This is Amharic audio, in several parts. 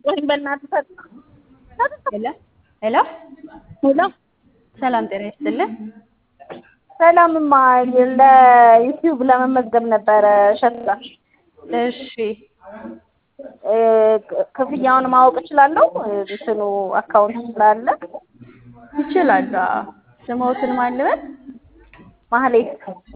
ወይም በእናትህ ፈጥ ሄሎ ሄሎ ሄሎ ሰላም ጤና ይስጥልን። ሰላምማ ለዩቲዩብ ለመመዝገብ ነበረ ሸታ እሺ እ ክፍያውን ማወቅ እችላለሁ? እንትኑ አካውንት ስላለ ይችላሉ። አዎ። ስሞትን ማን ልበል? ማህሌት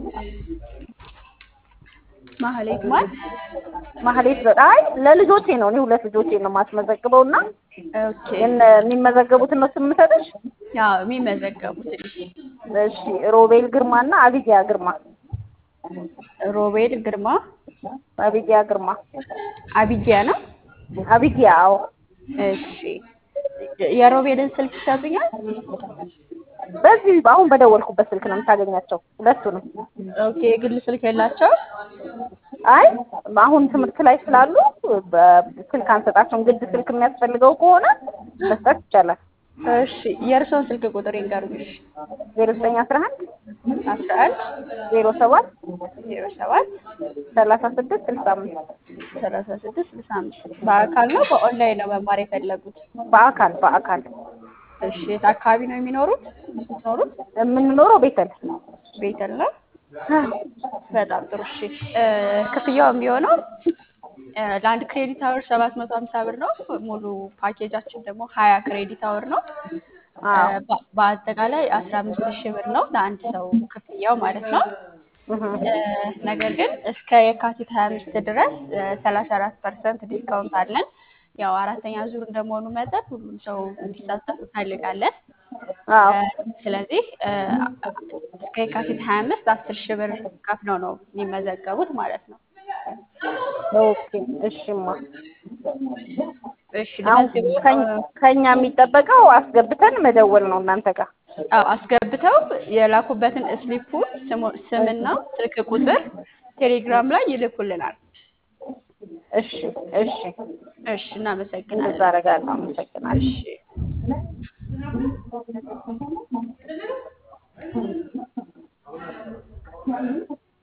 ማህሌት ማን? ማህሌት በ- አይ ለልጆቼ ነው። እኔ ሁለት ልጆቼ ነው የማስመዘግበው እና ኦኬ ግን የሚመዘገቡትን ነው የምሰጥሽ። ያው የሚመዘገቡት እሺ ሮቤል ግርማ እና አቢጊያ ግርማ ሮቤል ግርማ አቢጊያ ግርማ አቢጊያ ነው። አቢጊያ አዎ እሺ የሮቤልን ስልክ ይሰጡኛል? በዚህ አሁን በደወልኩበት ስልክ ነው የምታገኛቸው ሁለቱንም። ኦኬ የግል ስልክ የላቸው? አይ አሁን ትምህርት ላይ ስላሉ በስልክ አንሰጣቸውም። ግድ ስልክ የሚያስፈልገው ከሆነ መስጠት ይቻላል። እሺ የእርስዎን ስልክ ቁጥር ይንገሩኝ። እሺ ዜሮ ዘጠኝ አስራ አንድ አስራ አንድ ዜሮ ሰባት ዜሮ ሰባት ሰላሳ ስድስት ስልሳ አምስት ሰላሳ ስድስት ስልሳ አምስት በአካል ነው በኦንላይን ነው መማር የፈለጉት? በአካል በአካል እሺ የት አካባቢ ነው የሚኖሩት የምትኖሩት? የምንኖረው ቤተል ቤተል ነው። በጣም ጥሩ እሺ። እ ክፍያው የሚሆነው እ ለአንድ ክሬዲት አወር ሰባት መቶ ሀምሳ ብር ነው። ሙሉ ፓኬጃችን ደግሞ ሀያ ክሬዲት አወር ነው። እ በ- በአጠቃላይ አስራ አምስት ሺህ ብር ነው ለአንድ ሰው ክፍያው ማለት ነው። እ ነገር ግን እስከ የካቲት ሀያ አምስት ድረስ ሰላሳ አራት ፐርሰንት ዲስካውንት አለን። ያው አራተኛ ዙር እንደመሆኑ መጠን ሁሉም ሰው እንዲሳተፍ እንፈልጋለን። አዎ እ ስለዚህ እ እስከ የካቲት ሀያ አምስት አስር ሺህ ብር ከፍለው ነው የሚመዘገቡት ማለት ነው። ኦኬ እሺማ እሺ አሁን ልመዝግበው። ከኝ- ከኛ የሚጠበቀው አስገብተን መደወል ነው እናንተ ጋር አዎ አስገብተው የላኩበትን ስሊፑን ስሙ- ስምና ስልክ ቁጥር ቴሌግራም ላይ ይልኩልናል። እሺ እሺ እሺ እናመሰግናለን። እንደዛ አደርጋለሁ አመሰግናለሁ እሺ